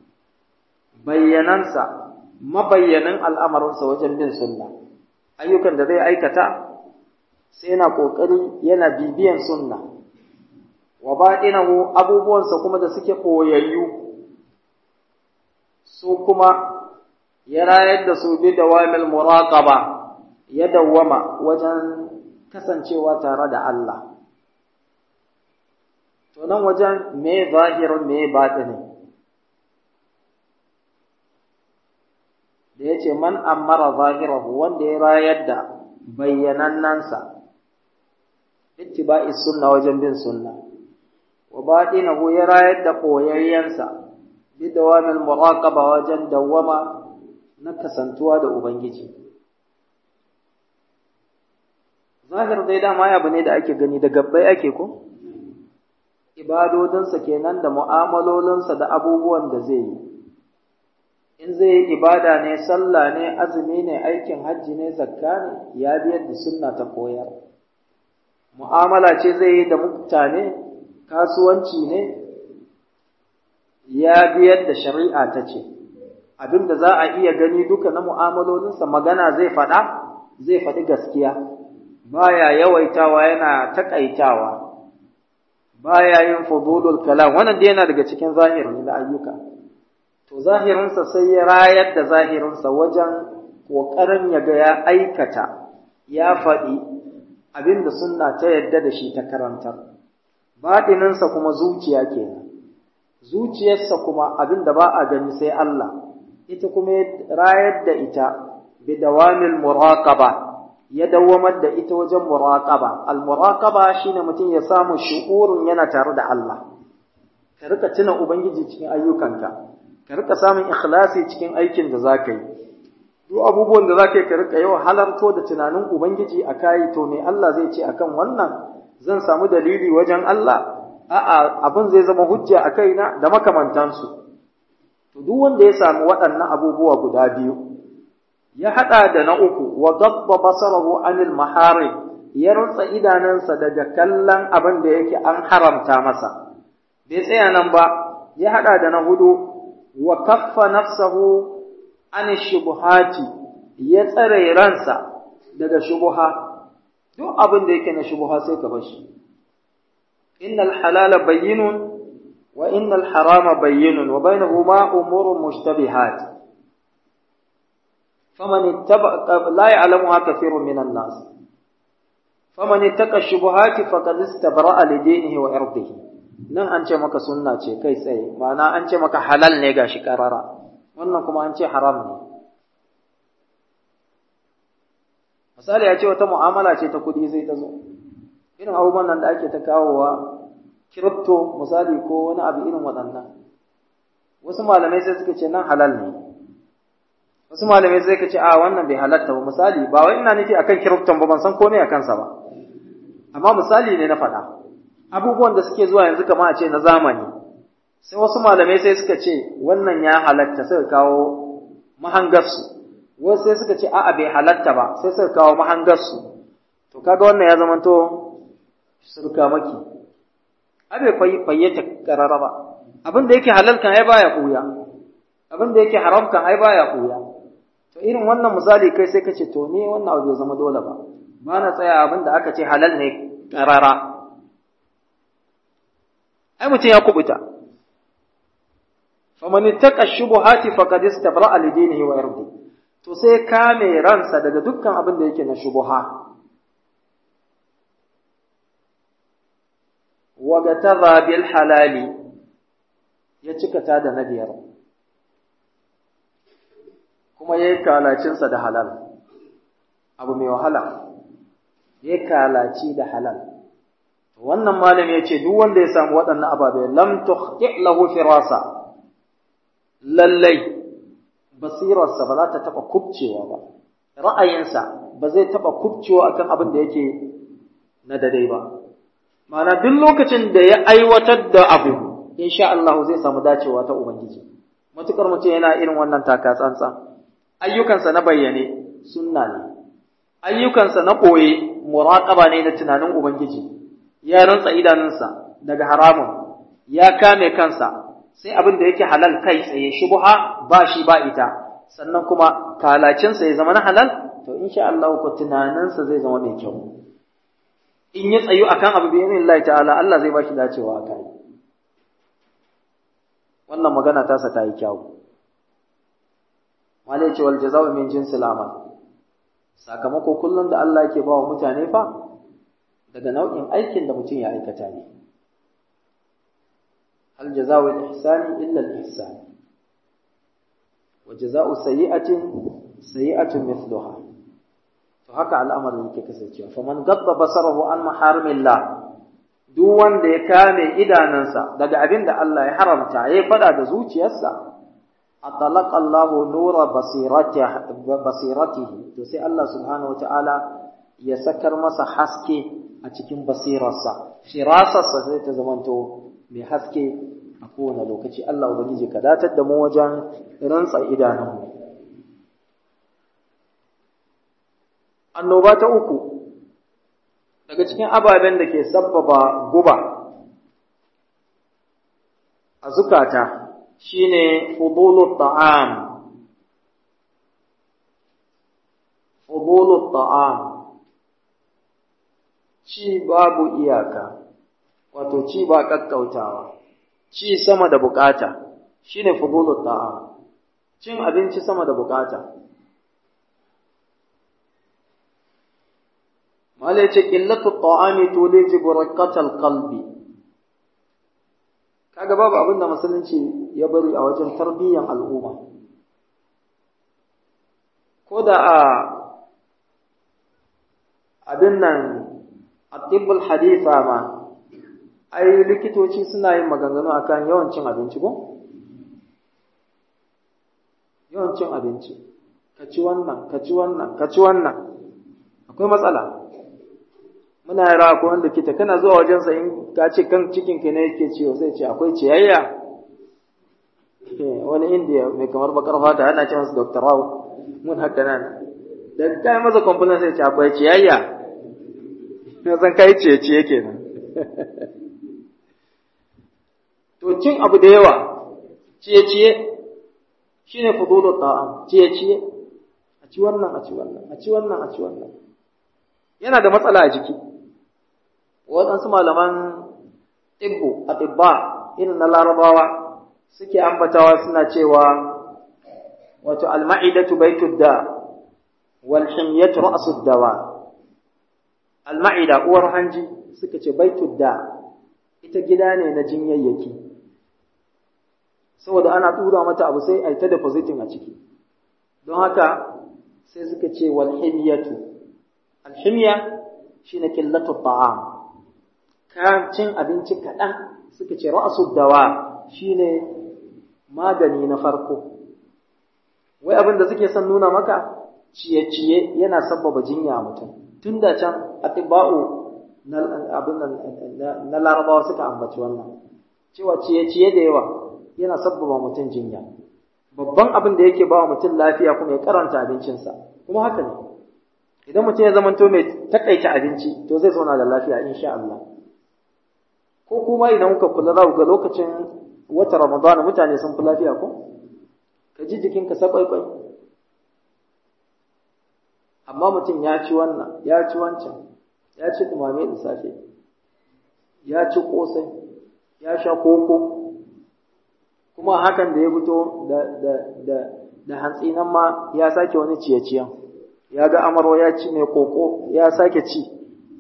bayyanansa mabayyanan al'amarinsa wajen bin sunna ayyukan da zai aikata sai yana ƙoƙari yana bibiyan sunna wa baɗinahu abubuwansa kuma da suke ɓoyayyu su kuma ya rayar da su bi dawamil muraqaba ya dawwama wajen kasancewa tare da Allah to nan wajen me zahirin me batini da ya ce man ammara zahirahu wanda ya rayar da bayyanannansa ittiba'i sunna wajen bin sunna wa batinahu ya rayar da koyayyansa bi dawamil muraqaba wajen dawwama na kasantuwa da ubangiji zahir dai dama ya bane da ake gani da gabbai ake ko ibadodinsa kenan da mu'amalolinsa da abubuwan da zai yi in zai yi ibada ne sallah ne azumi ne aikin hajji ne zakka ne ya biyar da sunna ta koyar mu'amala ce zai yi da mutane kasuwanci ne ya biyar da shari'a ta ce abinda za a iya gani duka na mu'amalolinsa magana zai faɗa zai faɗi gaskiya baya yawaitawa yana takaitawa baya yin fudulul kalam wannan dai yana daga cikin zahirin da ayyuka to zahirinsa sai ya rayar da zahirinsa wajen ƙoƙarin ya ga ya aikata ya faɗi abin da sunna ta yadda da shi ta karantar baɗininsa kuma zuciya kenan zuciyarsa kuma abin da ba a gani sai Allah ita kuma rayar da ita bi dawamil muraqaba ya dawamar da ita wajen muraqaba al muraqaba shine mutum ya samu shu'urun yana tare da Allah ka rika tuna ubangiji cikin ayyukanka ka rika samun ikhlasi cikin aikin da zaka yi duk abubuwan da zaka yi ka rika yau halarto da tunanin ubangiji a kai to me Allah zai ce akan wannan zan samu dalili wajen Allah a'a abin zai zama hujja a kaina da makamantansu to duk wanda ya samu waɗannan abubuwa guda biyu ya haɗa da na uku wa gabba basarahu anil maharim ya rantsa idanansa daga kallon abin da yake an haramta masa bai tsaya nan ba ya haɗa da na hudu wa kaffa nafsahu an shubuhati ya tsare ransa daga shubuha duk abin da yake na shubuha sai ka bashi innal halala bayyinun wa innal harama bayyinun wa bainahuma umurun mushtabihat faman ittaba la ya'lamuha kathirun minan nas faman ittaqa shubuhati faqad istabra'a li dinihi wa irdihi nan an ce maka sunna ce kai tsaye ma'ana an ce maka halal ne gashi karara wannan kuma an ce haram ne misali ya ce wata mu'amala ce ta kuɗi sai ta zo irin abubuwan nan da ake ta kawowa crypto misali ko wani abu irin waɗannan wasu malamai sai suka ce nan halal ne wasu malamai sai suka ce a wannan bai halatta ba misali ba wai ina nufi akan crypto ba ban san komai a kansa ba amma misali ne na faɗa abubuwan da suke zuwa yanzu kama a ce na zamani sai wasu malamai sai suka ce wannan ya halatta suka kawo mahangarsu wasu sai suka ce a'a bai halatta ba sai suka kawo mahangarsu to kaga wannan ya zamanto surka maki abe fayyata karara ba abin da yake halal kan ai baya kuya abin da yake haram kan ai baya kuya to irin wannan misali kai sai kace to ne wannan abu bai zama dole ba ba na tsaya abin da aka ce halal ne karara ai mutum ya kubuta faman ittaqa shubuhati faqad istabra'a li dinihi wa irdi to sai kame ransa daga dukkan abin da yake na shubuha wa gataza bil halali ya cika ta da na biyar kuma yayi kalacinsa da halal abu mai wahala yayi kalaci da halal wannan malami ya ce duk wanda ya samu waɗannan ababe lam tuhqi lahu firasa lallai basirarsa ba za ta taɓa kubcewa ba ra'ayinsa ba zai taɓa kubcewa akan abin da yake na dadai ba ma'ana duk lokacin da ya aiwatar da abu insha Allah zai samu dacewa ta ubangiji matukar mutum yana irin wannan taka tsantsan ayyukansa na bayyane sunna ne ayyukansa na ɓoye muraƙaba ne na tunanin ubangiji ya rantsa idanunsa daga haramun ya kame kansa sai abin da yake halal kai tsaye shubha ba shi ba ita sannan kuma kalacinsa ya zama na halal to insha Allah ko tunaninsa zai zama mai kyau in ya tsayu akan abu bi Allah ta'ala Allah zai ba shi dacewa a kai wannan magana tasa ta yi kyau malai ce wal jaza'u min jinsil amal sakamako kullum da Allah yake ba wa mutane fa daga nau'in aikin da mutum ya aikata ne hal jaza'u al-ihsani illa al-ihsan wa jaza'u sayyi'atin sayyi'atun mithluha to haka al'amarin yake kasancewa faman gadda basarahu an maharimillah duk wanda ya kame idanansa daga abin da Allah ya haramta ya fada da zuciyarsa atalaqa Allahu nura basiratihi to sai Allah subhanahu wataala ya sakar masa haske a cikin basirarsa firasarsa sai ta zamanto mai haske a kowane lokaci Allah ubangiji ka datar da mu wajen rantsa idanunmu annoba ta uku daga cikin ababen da ke sabbaba guba a zukata shine fudulut ta'am fudulut ta'am ci babu iyaka wato ci ba kakkautawa ci sama da bukata shine fudulut ta'am cin abinci sama da bukata mala yace qillatu ta'ami tuliji burakatal qalbi kaga babu abinda musulunci ya bari a wajen tarbiyyar al'umma ko da a abin nan atibbul haditha ma ai likitoci suna yin maganganu akan yawan cin abinci ko yawan cin abinci ka ci wannan ka ci wannan ka ci wannan akwai matsala muna yara ko wanda kita kana zuwa wajensa in ka ce kan cikin ka ne yake ciwo sai ce akwai ciyayya wani indiya mai kamar bakar fata ana ce masa dr rao mun haka nan da kai masa kwamfunan sai ce akwai ciyayya na san kai ciye ciye kenan to cin abu da yawa ciye ciye shine fudulu ta'am ciye ciye a ci wannan a ci wannan a ci wannan a ci wannan yana da matsala a jiki waɗansu malaman tibbu a tibba irin na larabawa suke ambatawa suna cewa wato alma'idatu baitud da wal himyatu ra'sud dawa alma'ida uwar hanji suka ce baitud da ita gida ne na jinyayyaki saboda ana tura mata abu sai a ta depositing a ciki don haka sai suka ce wal himyatu al himya shine qillatu ta'am kan cin abinci kaɗan suka ce ra'sud dawa shine magani na farko wai abin da suke son nuna maka ciye-ciye yana sabbaba jinya mutum tun da can atiba'u na abin na larabawa suka ambaci wannan cewa ciye-ciye da yawa yana sabbaba mutum jinya babban abin da yake ba mutum lafiya kuma ya karanta abincinsa kuma haka ne idan mutum ya zamanto mai takaita abinci to zai zauna da lafiya insha Allah ko kuma idan kuka kula za ku ga lokacin wata Ramadana mutane sun fi lafiya ko? Ka ji jikinka sakwaikwai. Amma mutum ya ci wannan, ya ci wancan, ya ci dumame da safe, ya ci ƙosai, ya sha koko, kuma hakan da ya fito da, da, da, da hantsi nan ma ya sake wani ciye-ciyen, ya ga amaro ya ci mai koko, ya sake ci.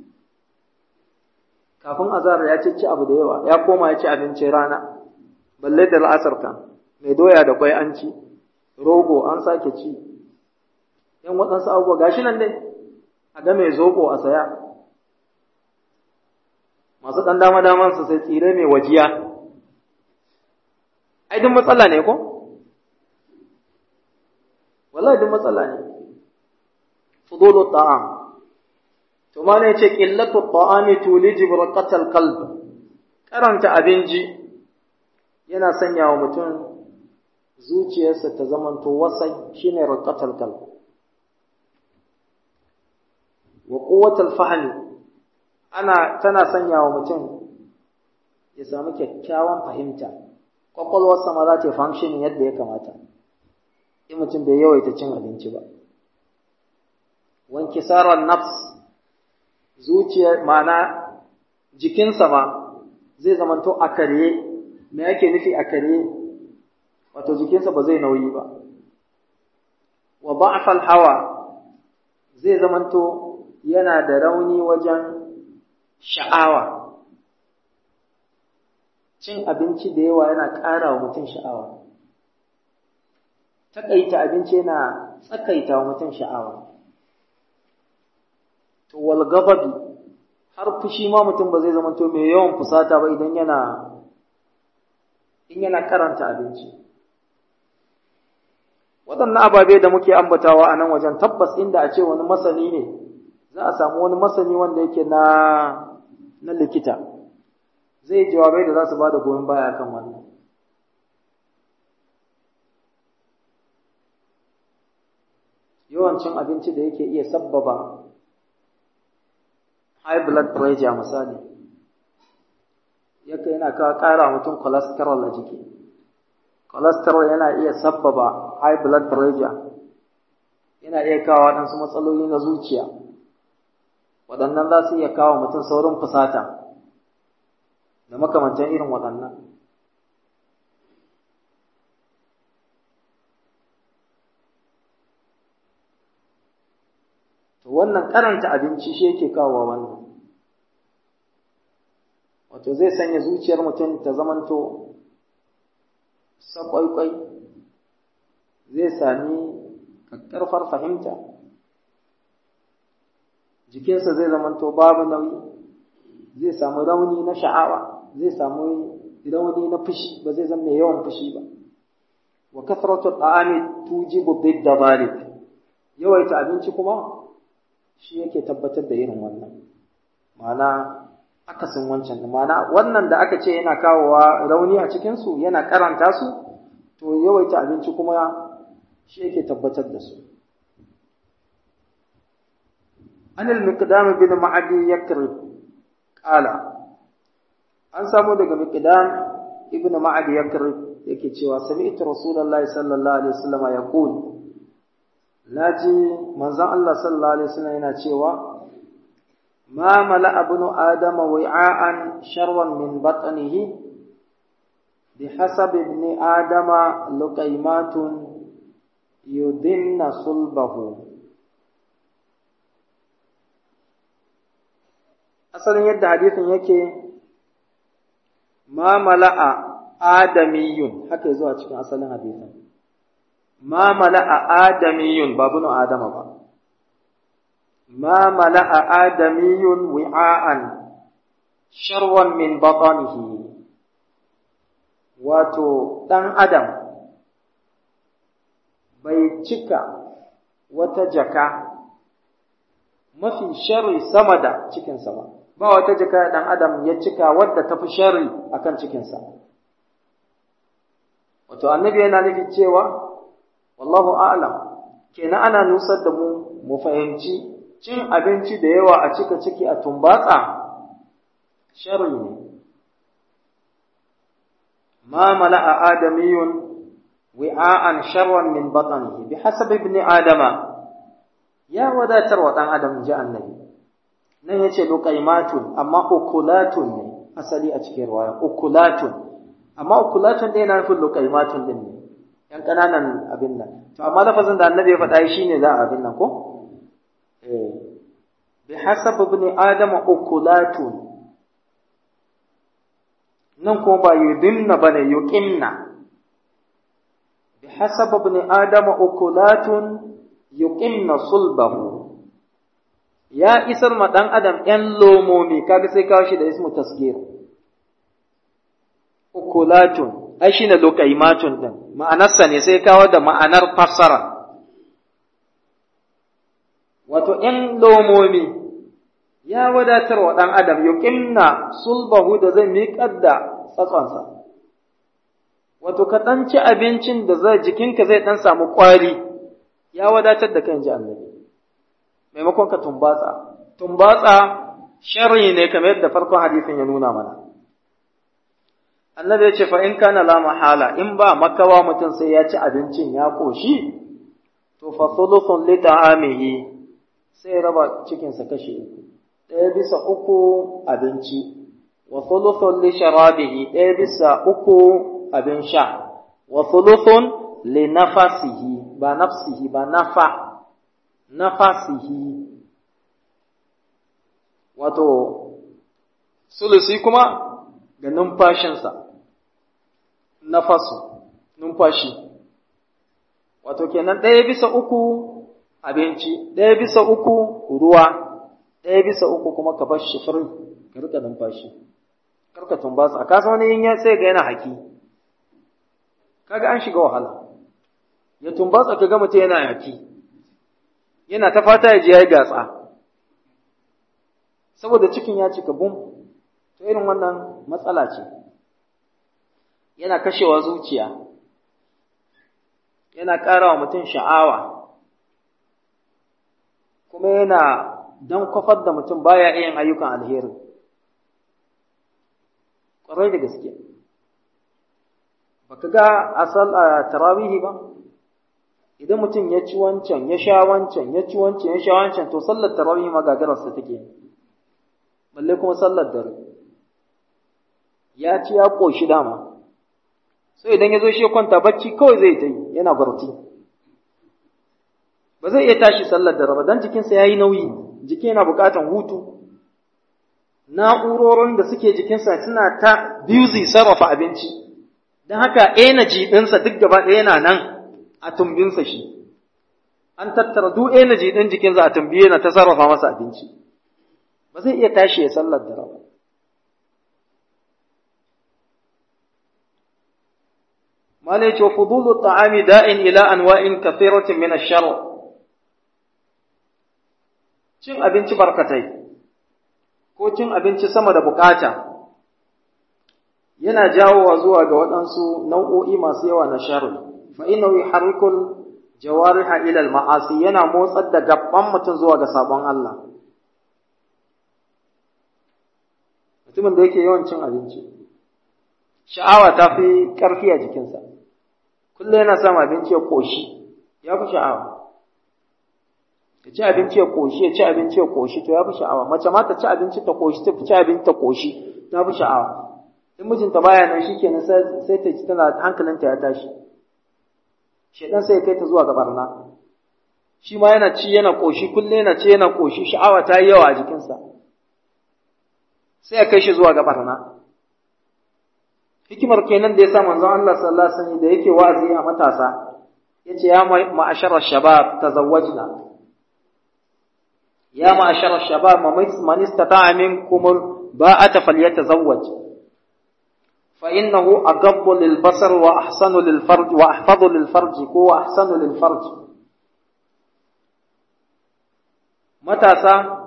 Kafin azara ya ci abu da yawa, ya koma ya ci abincin rana. balle da la'asar kan mai doya da kwai an ci rogo an sake ci yan waɗansu abubuwa gashi nan dai a ga mai zobo a saya masu ɗan dama daman su sai tsire mai wajiya ai duk matsala ne ko wallahi duk matsala ne fudulu ta'am to ma ne ce qillatu ta'ami tuliji burqatal qalb karanta abinci yana sanya wa mutum zuciyarsa ta zamanto wasai shine raqatal qalb wa quwwatal fahmi ana tana sanya wa mutum ya samu kyakkyawan fahimta kwakwalwarsa ma za ta function yadda ya kamata in mutum bai yawaita cin abinci ba wanki sarar nafs zuciya ma'ana jikinsa ma zai zamanto a karye me yake nufi a kare wato jikinsa ba zai nauyi ba wa ba'fal hawa zai zamanto yana da rauni wajen sha'awa cin abinci da yawa yana ƙara wa mutum sha'awa taƙaita abinci yana tsakaita wa mutum sha'awa to wal gababi har fushi ma mutum ba zai zamanto mai yawan fusata ba idan yana in yana karanta abinci waɗannan ababe da muke ambatawa a nan wajen tabbas inda a ce wani masani ne za a samu wani masani wanda yake na na likita zai jawabai da za su ba da goyon baya kan wannan yawancin abinci da yake iya sabbaba high blood pressure misali yake yana kawo ƙara mutum cholesterol a jiki cholesterol yana iya sabbaba high blood pressure yana iya kawo waɗansu matsaloli na zuciya waɗannan za su iya kawo mutum saurin fusata da makamantan irin waɗannan to wannan karanta abinci shi yake kawo wannan wato zai sanya zuciyar mutum ta zamanto sakwaikwai zai sami ƙarfar fahimta jikinsa zai zamanto babu nauyi zai samu rauni na sha'awa zai samu rauni na fushi ba zai zama mai yawan fushi ba wa kathratu ta'ami tujibu didda zalik yawaita abinci kuma shi yake tabbatar da irin wannan ma'ana akasin wancan ma'ana wannan da aka ce yana kawowa rauni a cikin su yana karanta su to yawaita abinci kuma shi yake tabbatar da su an al-miqdam bin ma'adi yakrib qala an samu daga miqdam ibn ma'adi yakrib yake cewa sami'tu rasulullahi sallallahu alaihi wasallam yaqul naji manzon Allah sallallahu alaihi wasallam yana cewa ma mala'a ibnu adama wi'an sharran min batnihi بحسب ابن آدم لقيمات يدن صلبه asalin yadda hadithin yake ma mala'a adamiyun haka zuwa cikin asalin hadithin ma mala'a adamiyun ba bunu adama ba ma mala'a adamiyun wi'a'an sharwan min batanihi wato ɗan adam bai cika wata jaka mafi sharri sama da cikinsa ba ba wata jaka ɗan adam ya cika wadda ta fi sharri akan cikinsa wato annabi yana nufi cewa wallahu a'lam kenan ana nusar da mu mu fahimci cin abinci da yawa a cika ciki a tumbatsa sharri ne ما ملأ آدمي وعاء شرا من بطنه بحسب ابن آدم يا ودا تروى دان آدم جاء النبي nan yace luqaimatun amma ukulatun ne asali a cikin ruwaya ukulatun amma ukulatun dai yana nufin luqaimatun din ne yan kananan abin nan to amma lafazin da annabi ya faɗa shine za a abin nan ko eh bi hasab ibn adam ukulatun nan ko ba yudinna bane yuqimna bi hasab ibn adam ukulatun yuqimna sulbahu ya isar ma dan adam yan lomomi kaga sai kawo shi da ismu tasgir ukulatun ai shine lokaimatun din ma'anarsa ne sai kawo da ma'anar fassara wato yan lomomi ya wadatar wa ɗan adam yuqimna sulbahu da zai miƙar da tsatsonsa wato ka ɗan ci abincin da zai jikinka zai ɗan samu ƙwari ya wadatar da kan ji annabi maimakon ka tumbatsa tumbatsa sharri ne kamar yadda farkon hadisin ya nuna mana annabi ya ce fa in kana la mahala in ba makawa mutum sai ya ci abincin ya koshi to fa thuluthun li ta'amihi sai raba cikinsa kashi uku ɗaya bisa uku abinci wa thuluthun li sharabihi ɗaya bisa uku abin sha wa thuluthun li nafasihi ba nafsihi ba nafa nafasihi wato sulusi kuma ga numfashinsa nafasu numfashi wato kenan ɗaya bisa uku abinci ɗaya bisa uku ruwa ɗaya bisa uku kuma ka bar shi fari ka rika numfashi karka tumbatsa ka san wani yin ya sai ga yana haki kaga an shiga wahala ya tumbatsa ka ga mutum yana haki yana ta fata ya je ya yi gatsa saboda cikin ya cika bum to irin wannan matsala ce yana kashewa zuciya yana ƙara wa mutum sha'awa kuma yana don kwafar da mutum baya iya ayyukan alheri ƙwarai da gaske baka ga asal a tarawihi ba idan mutum ya ci wancan ya sha wancan ya ci wancan ya sha wancan to sallar tarawihi ma gagararsa take balle kuma sallar dare ya ci ya ƙoshi dama sai idan ya zo shi ya kwanta bacci kawai zai ta yi yana barci ba zai iya tashi sallar dare ba don jikinsa ya yi nauyi jiki yana buƙatan hutu na'urorin da suke jikinsa suna ta busy sarrafa abinci don haka energy ɗinsa duk gaba ɗaya yana nan a tumbinsa shi an tattara duk energy ɗin jikinsa a tumbi yana ta sarrafa masa abinci ba zai iya tashi ya sallar dare ba malai ce fudulu ta'ami da'in ila anwa'in kathiratin min ash-shar cin abinci barkatai ko cin abinci sama da bukata yana jawowa zuwa ga waɗansu nau'o'i masu yawa na sharri fa innahu yuharrikul jawariha ila al-ma'asi yana motsar da gaban mutum zuwa ga sabon Allah mutumin da yake yawan cin abinci sha'awa ta fi ƙarfi a jikinsa kullum yana samun abinci ya ƙoshi ya fi sha'awa ya ci abinci ya ƙoshi ya ci abinci ya ƙoshi to ya fi sha'awa mace ma ta ci abinci ta ƙoshi ta ci abinci ta ƙoshi ta fi sha'awa in mijinta baya nan shi kenan sai ta ji tana hankalinta ya tashi shedan sai ya kai ta zuwa ga barna shi ma yana ci yana ƙoshi kullum yana ci yana ƙoshi sha'awa ta yi yawa a jikinsa sai ya kai shi zuwa ga barna hikimar kenan da ya sa manzon Allah sallallahu alaihi wasallam da yake wa'azi a matasa yace ya ma'ashara shabab tazawwajna ya ma'ashara shabab man istata'a minkum ba'ata falyatazawwaj fa innahu aghaddu lil basar wa ahsanu lil farj wa ahfadhu lil farj ko wa ahsanu lil farj matasa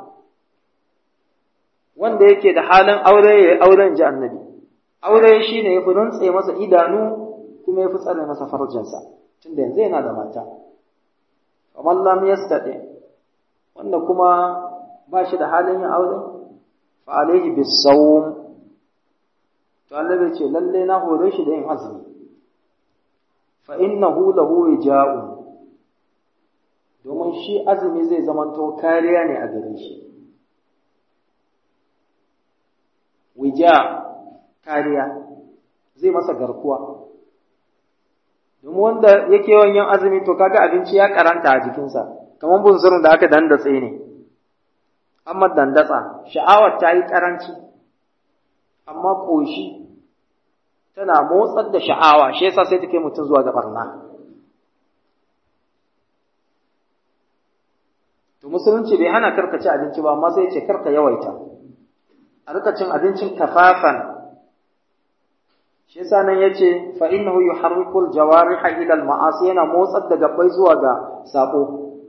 wanda yake da halin aure ya auren ji annabi aure shi ne ya fi rantse masa idanu kuma ya fi tsare masa farjinsa tunda yanzu yana da mata kamar lam yastati wanda kuma ba shi da halin yin aure fa alaihi bisawm to Allah bai ce lalle na hore shi da yin azumi fa innahu lahu wija'un domin shi azumi zai zamanto kariya ne a gare shi wija kariya zai masa garkuwa domin wanda yake yawan yin azumi to kaga abinci ya karanta a jikinsa kamar bunsurin da aka dandatse ne amma dandatsa sha'awar ta yi karanci amma ƙoshi tana motsar da sha'awa shi yasa sai take mutum zuwa ga barna to musulunci bai hana karka ci abinci ba amma sai ya ce karka yawaita a rika cin abincin kafafan shi yasa nan yace fa innahu yuharrikul jawariha ila al ma'asi yana motsar da gabbai zuwa ga sako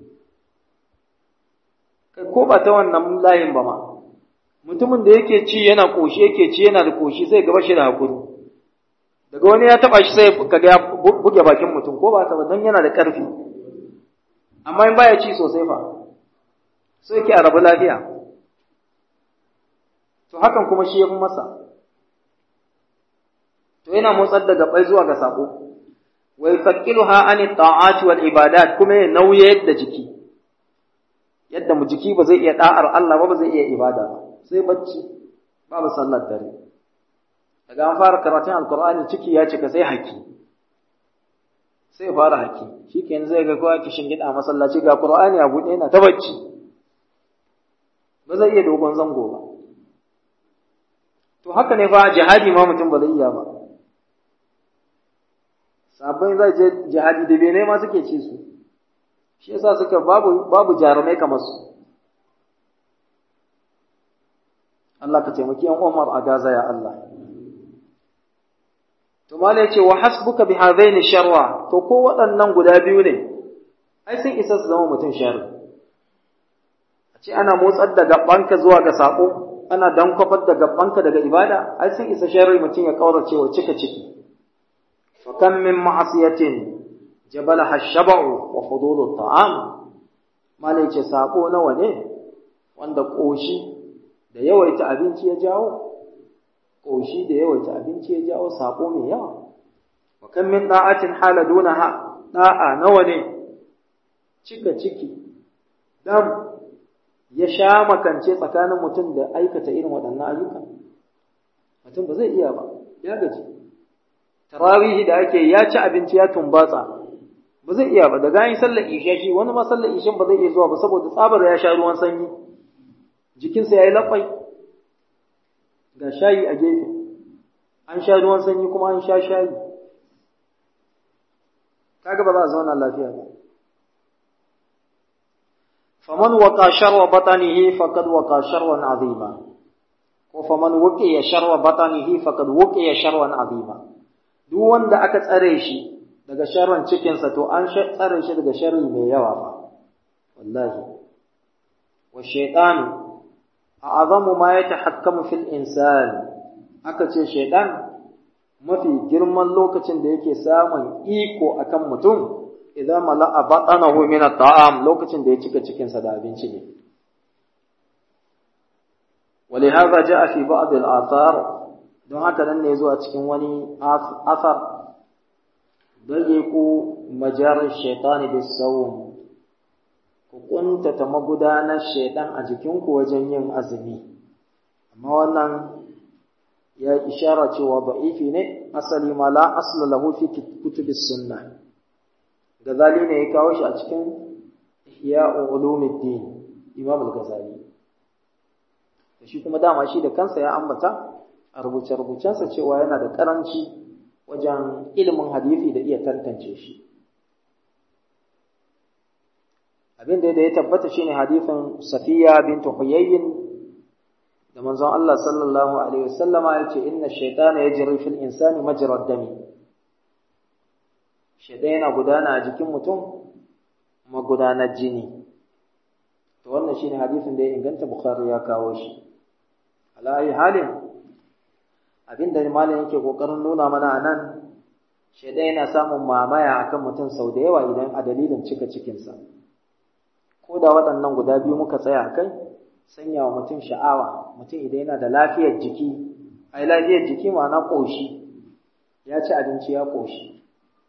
kai ko ba ta wannan layin ba ma mutumin da yake ci yana koshi yake ci yana da koshi sai gaba shi da hakuri daga wani ya taba shi sai kaga ya buge bakin mutum ko ba ta ba dan yana da karfi amma in baya ci sosai fa sai yake a rabu lafiya to hakan kuma shi ya fi masa to yana motsar da gabai zuwa ga sako wa yufakkiluha an ta'ati wal ibadat kuma ya nauye yadda jiki yadda mu jiki ba zai iya da'ar Allah ba ba zai iya ibada ba sai bacci babu sallar dare daga an fara karatun alqur'ani ciki ya cika sai haki sai fara haki shikenan zai ga kowa kishin gida masallaci ga qur'ani a buɗe yana ta bacci ba zai iya dogon zango ba to haka ne fa jihadi ma mutum ba zai iya ba sabbin zai je jihadi da bene ma suke ci su shi yasa suka babu babu jarumai kamar su Allah ka taimaki yan Umar a Gaza ya Allah to malai ce wa hasbuka bi hadaini sharwa to ko waɗannan guda biyu ne ai sun isa su zama mutum sharri a ce ana motsar da gabanka zuwa ga sako ana dankwafar da gabanka daga ibada ai sun isa sharri mutum ya kaurace wa cika ciki fa kam min ma'asiyatin jabalaha ash-shab'u wa fudulu at-ta'am malai ce sako nawa ne wanda koshi da yawaita abinci ya jawo koshi da yawaita abinci ya jawo sako mai yawa wa kam min da'atin hala dunaha da'a nawa ne cika ciki dam ya sha makance tsakanin mutum da aikata irin waɗannan ayyuka mutum ba zai iya ba ya gaji tarawihi da ake ya ci abinci ya tumbatsa ba zai iya ba da gani sallar isha shi wani ma sallar ishin ba zai iya zuwa ba saboda tsabar ya sha ruwan sanyi jikinsa ya yi laƙwai ga shayi a gefe an sha ruwan sanyi kuma an sha shayi kaga ba za a zauna lafiya ba faman waka sharwa batanihi faqad waka sharwan azima ko faman wuqiya sharwa batanihi faqad wuqiya sharwan azima duk wanda aka tsare shi daga sharrin cikinsa to an tsare shi daga sharri mai yawa ba wallahi wa shaytanu a'zamu ma yatahakkamu fil insan aka ce shaytan mafi girman lokacin da yake samun iko akan mutum idan mala'a batanahu min at-ta'am lokacin da ya cika cikinsa da abinci ne ولهذا جاء في بعض الآثار don haka nan ne zuwa cikin wani asar dayiku majarar shaitani bis sawm ku kuntata magudanar shaitan a jikinku wajen yin azumi amma wannan ya ishara cewa da'ifi ne asali ma la asla lahu fi kutubis sunna gazali ne ya kawo shi a cikin ihya ulumuddin imam al-ghazali shi kuma dama shi da kansa ya ambata a rubuce-rubucensa cewa yana da karanci wajen ilimin hadisi da iya tantance shi abin da ya tabbata shine hadisin safiya bint huyayyin da manzon Allah sallallahu alaihi wasallama yace inna shaytana yajri fil insani majra dami shaytan yana gudana a jikin mutum magudanar jini to wannan shine hadisin da ya inganta bukhari ya kawo shi ala ayi halin abinda malam yake kokarin nuna mana anan shaytan yana samun mamaya akan mutum sau da yawa idan a dalilin cika cikinsa ko da waɗannan guda biyu muka tsaya kai sanya wa mutum sha'awa mutum idan yana da lafiyar jiki ai lafiyar jiki ma'ana ƙoshi ya ci abinci ya ƙoshi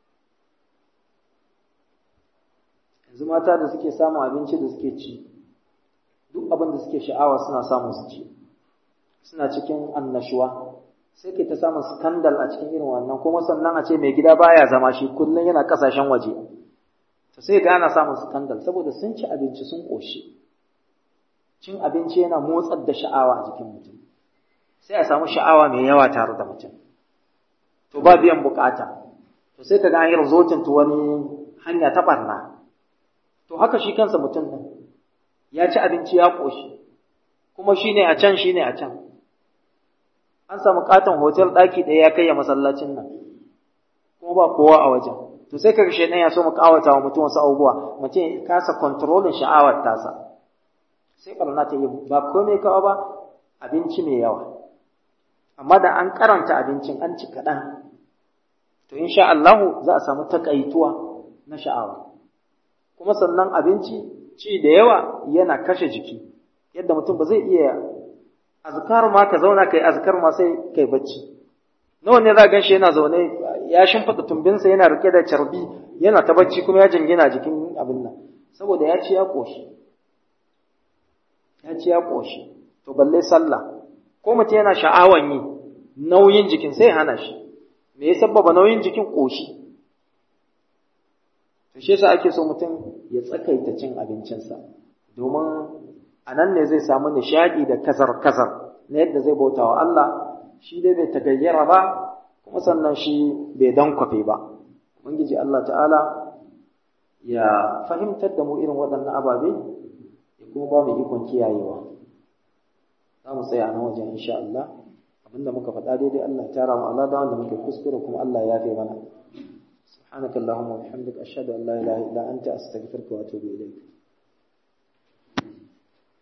yanzu mata da suke samun abinci da suke ci duk abin da suke sha'awa suna samun su ci suna cikin annashuwa sai ke ta samun skandal a cikin irin wannan kuma sannan a ce mai gida baya zama shi kullum yana kasashen waje to sai ga ana samun skandal saboda sun ci abinci sun ƙoshi cin abinci yana motsar da sha'awa a jikin mutum sai a samu sha'awa mai yawa tare da mutum to ba biyan bukata to sai ka ga an yi rizotin to wani hanya ta barna to haka shi kansa mutum ɗin ya ci abinci ya ƙoshi kuma shi ne a can shi ne a can an samu katon hotel ɗaki ɗaya ya kai ya masallacin nan kuma ba kowa a wajen to sai ka shaidan ya so mu kawata wa mutum wasu abubuwa mutum ya kasa kontrolin sha'awar tasa sai barna ta yi ba komai kawa ba abinci mai yawa amma da an karanta abincin an ci kaɗan to insha Allahu za a samu takaituwa na sha'awa kuma sannan abinci ci da yawa yana kashe jiki yadda mutum ba zai iya azkar ma ka zauna kai azkar ma sai kai bacci nawa ne za gan shi yana zaune ya shimfiɗa tumbinsa yana rike da carbi yana ta bacci kuma ya jingina jikin abin nan saboda ya ci ya ƙoshi ya ci ya ƙoshi to balle sallah ko mutum yana sha'awan yi nauyin jikin sai hana shi me ya sabbaba nauyin jikin ƙoshi to shi yasa ake so mutum ya tsakaita cin abincinsa domin a nan ne zai samu nishaɗi da kazar-kazar na yadda zai bauta wa Allah shi dai bai tagayyara ba kuma sannan shi bai dankwafe ba ubangiji Allah ta'ala ya fahimtar da mu irin waɗannan ababe ya kuma ba mu ikon kiyayewa za mu tsaya nan wajen insha Allah abinda muka faɗa daidai Allah ya tara mu Allah da wanda muke kuskure kuma Allah ya yafe mana سبحانك اللهم وبحمدك أشهد أن لا إله إلا أنت أستغفرك وأتوب إليك